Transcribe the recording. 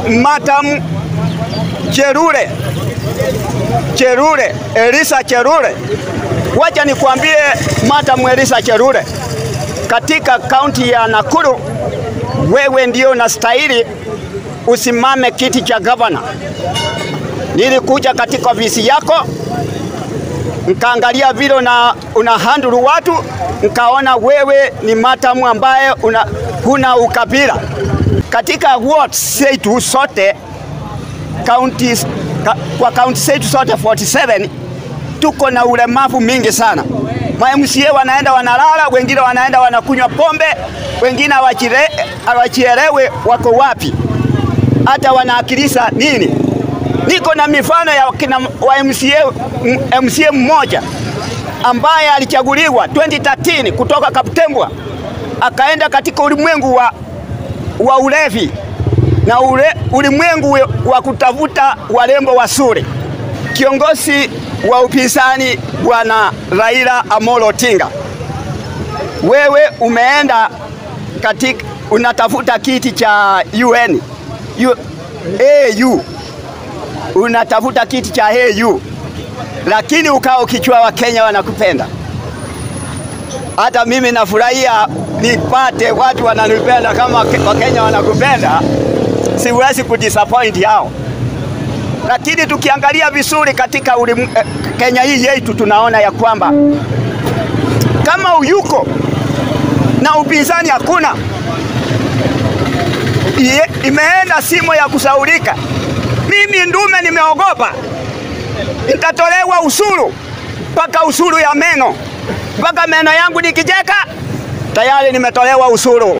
Madam Cherure Cherure Elisa Cherure, wacha nikwambie Madam Elisa Cherure, katika kaunti ya Nakuru wewe ndio unastahili usimame kiti cha gavana. Nilikuja katika ofisi yako nkaangalia vile una, una handle watu, nkaona wewe ni matamu ambaye una, huna ukabila. Katika wards zetu sote counties, ka, kwa kaunti zetu zote 47 tuko na ulemavu mingi sana. Ma MCA wanaenda wanalala, wengine wanaenda wanakunywa pombe, wengine hawachielewe wako wapi, hata wanaakilisha nini. Niko na mifano ya kina wa MCA, MCA mmoja ambaye alichaguliwa 2013 kutoka Kaptembwa akaenda katika ulimwengu wa, wa ulevi na ule, ulimwengu wa kutafuta warembo wazuri. Kiongozi wa upinzani Bwana Raila Amolo Odinga, wewe umeenda katika unatafuta kiti cha UN U, AU unatafuta kiti cha AU, lakini ukao ukichwa wa Kenya wanakupenda. Hata mimi nafurahia nipate watu wananipenda kama Wakenya wanakupenda, siwezi kudisappoint hao. Lakini tukiangalia vizuri katika ulim, eh, Kenya hii yetu tunaona ya kwamba kama uyuko na upinzani hakuna, imeenda simo ya kusaulika. Mimi ndume nimeogopa, nitatolewa usuru mpaka usuru ya meno, mpaka meno yangu nikijeka tayari nimetolewa usuru.